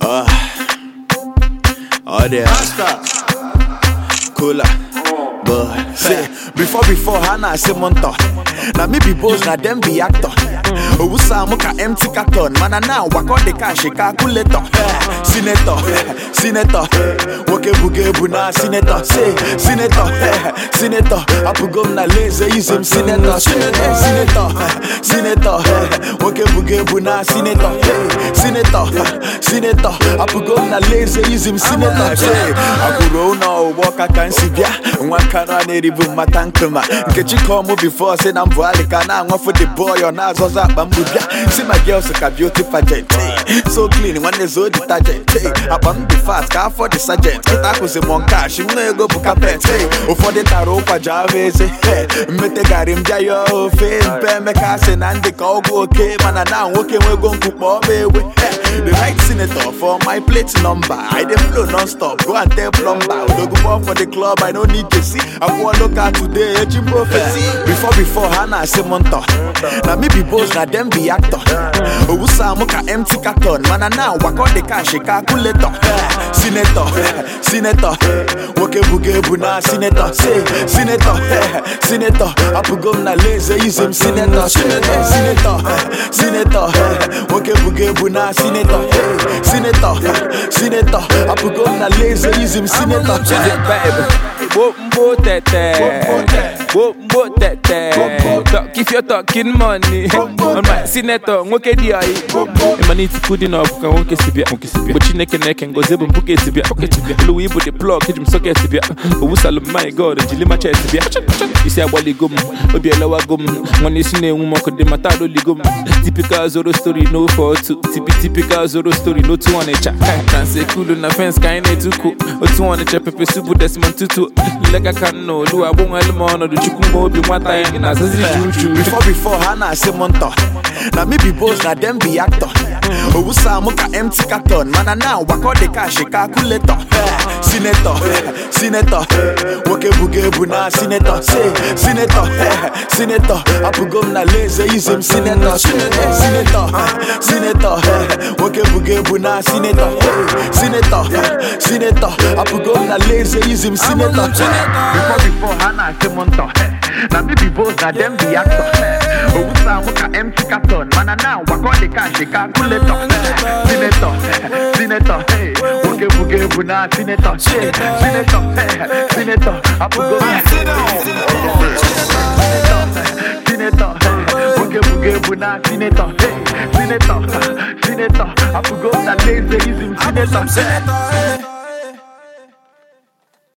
Uh, all the cooler. But say, before before Hannah say monta. Now me be boss, now them be actor. Owusa muka empty carton. Man and now walk on the cash, calculator. Eh, Senator, eh, senator. Woke buge buna senator. Say, senator, eh, senator. Apu gom na lazy use him senator. Senator, senator, eh, senator. eh, Woke buge buna senator. Eh, Senator, eh, senator. Apu gom na lazy use him senator. Say, Akuro na walk can see bia. Nwa no na-eribu mmata nkụma nkechi kọọ mụ bifo si na mbụ alika na anwafụ the boy ọ na-azọzọ akpa mgbu bịa si my girls ka beauty pageant hey. so clean nwanne zo detergent hey. akpa m dị fast ka afọ dị sergeant kịta akụzi m nkash nwa ego bụ kapet hey. ụfọdụ tara ụkwa ji ahụ eze hey. mmetegharị m bịa ya ofe mpe emeka sị na ndị ka ọgwụ oke mana na nwoke nwego nkwu kpọọ m ewe hey. the right senator for my plate number i dey flow non-stop go and tell plumber odogunbo for the club i no need to see akwụọ local today echi prophecy before before ha na-asị m ntọ na me be boss na dem be actor owusa mụ ka empty carton mana na wakọ the cash calculator Eh, senator eh, senator nwoke buga ebu na senator say senator eh, senator apụgo m na lazy use m senator senator senator eh, senator eh, nwoke buga ebu na senator eh, senator eh, senator apụgo m na lazy use m senator Is it baby? Wombo tete, wombo tete. Talk if you're talking money. On my senator, nwoke di ayi. Emani tiku di na ofuka nwoke sibia. But chineke neke ngozi bụ mpuke sibia. Elu ibu the plug, hijim socket sibia. Owu salum my god, jili ma chest sibia. Isi agbali gum, obi elewa gum. Nwanne isi na-enwu m ọkụ dị mata adoli gum. Typical zoro story no for two. Tipi typical zoro story no two on echa. Kanse kulu na fence ka anyị na-etuku. Otu on echa pepe subu Desmond Tutu. Lega ka nna olu agbụnwa elu ma ọnọdụ chukwu ma obi nwata ya gị na-azazi juju. before before ha na-asị m ntọ na me be boss na dem be actor owusa mụ ka empty carton mana na wakọ the cash calculator Eh, senator eh, senator nwoke buga ebu na senator say senator eh, senator apụgo m na lazy use m senator senator senator eh, senator eh, nwoke buga ebu na senator eh, senator eh, senator apụgo m na lazy use m senator before before ha na-asị m ntọ na me be boss na dem be actor owusa mụ ka empty carton mana na wakọ the cash calculator senator senator hey, nwoke buga ebu na senator say senator hey, senator apụgo m senator hey, nwoke buga ebu na senator hey, senator senator apụgo m na lazy use m senator